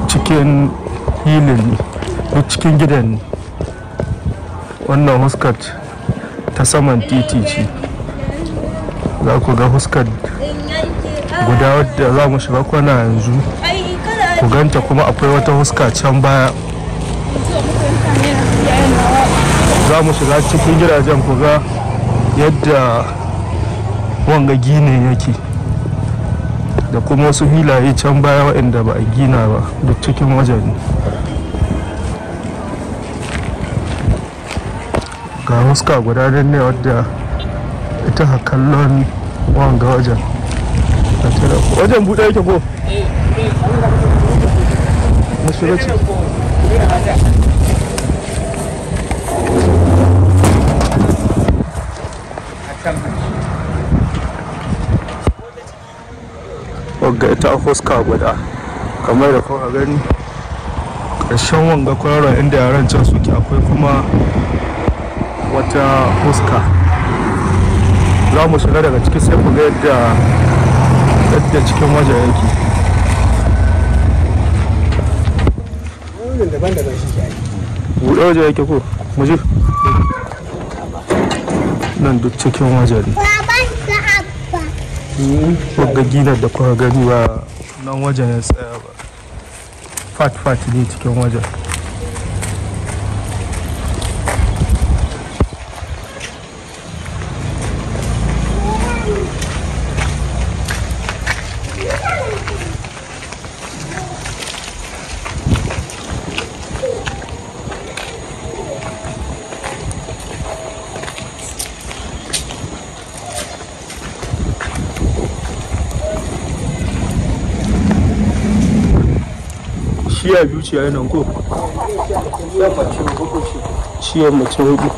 cikin hilin ne duk cikin gidan ne wannan huskat ta saman titi ce za ku ga huskat guda wadda za mu shiga kwana yanzu ku ganta kuma akwai wata huska can baya za mu shiga cikin gidajen ku ga yadda wanga gine yake da kuma wasu filaye can baya waɗanda ba a gina ba duk cikin wajen ne ga huska guda nan ne wadda ita ha kallon wanga wajen wajen buɗe yake ko na shiga ciki wagga ita huska guda kamar da kuma gani ƙarshen wanga kwararon inda yaran can suke akwai kuma wata huska za mu shiga daga ciki sai ku ga yadda yadda cikin waje yake buɗe waje yake ko mu je nan duk cikin waje ne wagga ginar da kuka gani ba nan wajen ya tsaya ba fat fat ne cikin wajen shiya biyu ce a nan ko shiyar mace hudu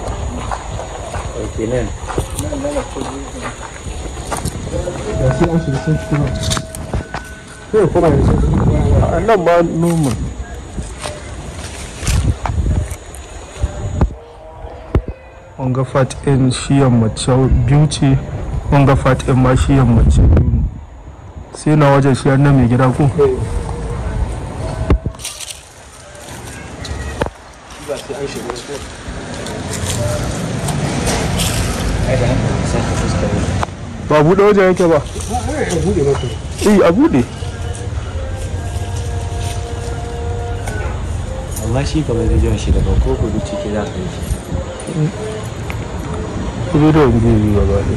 a nan ma noman wanga fat in shiyar mace biyu ce wanga fat in ma shiyar mace biyu ne sai na wajen shiyar na mai gida ko ba buɗe wajen yake ba eh a buɗe amma shi kamar da jiran shi daga ko kudu ciki za ka yi shi kudu da wani zai yi gaba ne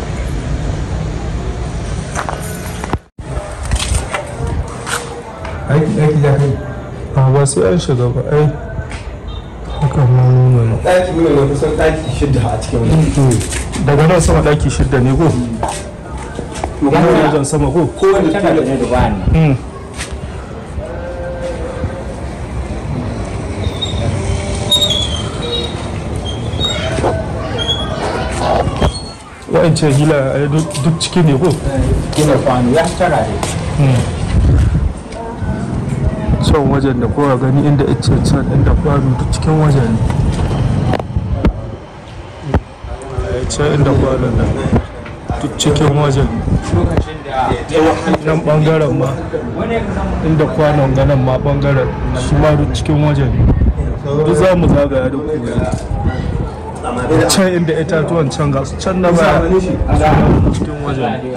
aiki aiki za ka yi a ba sai an shiga ba ai haka ma nuna ne ɗaki muna na kusan ɗaki shidda a cikin wani daga nan sama ɗaki shidda ne ko kuma wajen sama ko kowane tana da ne da bayan Mm. wa'ancan hila ai duk duk ciki ne ko gina kwano ya tara da can wajen da kowa gani inda ice can inda kwano duk cikin wajen ne Ai, can inda kwanon nan duk cikin wajen lokacin da nan bangaren ma inda kwanon ganin ma bangaren shi ma duk cikin wajen ne duk za mu zagaya da ku can inda itatuwan can ga su can na baya su ma cikin wajen ne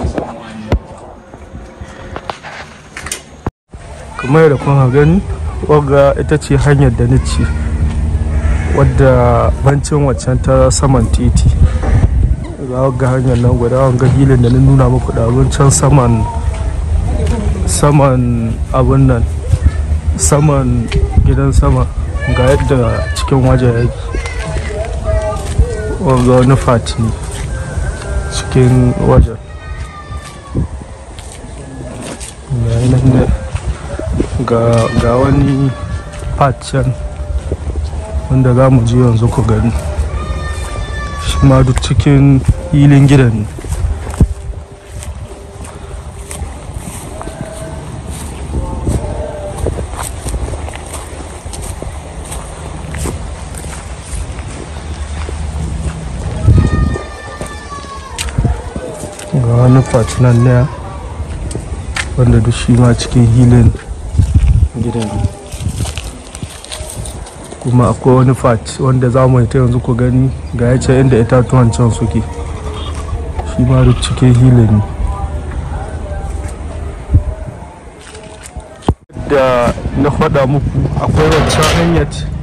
kamar yadda kuma gani wagga ita ce hanyar da ni ce wadda bancin waccan ta saman titi ga wagga hanyar nan guda wanga hilin da na nuna muku da abin can saman saman abin nan saman gidan sama ga yadda cikin waje yake wanga wani fati ne cikin wajen ga yi nan ne ga ga wani part can wanda za mu je yanzu ku gani shi ma duk cikin hilin gidan ne ga wani part nan ne wanda duk shi ma cikin hilin gidan kuma akwai wani fat wanda za mu yi ta yanzu ku gani ga ya ce inda itatuwan can suke shi ma duk cikin hilin ne da na faɗa muku akwai wancan hanyar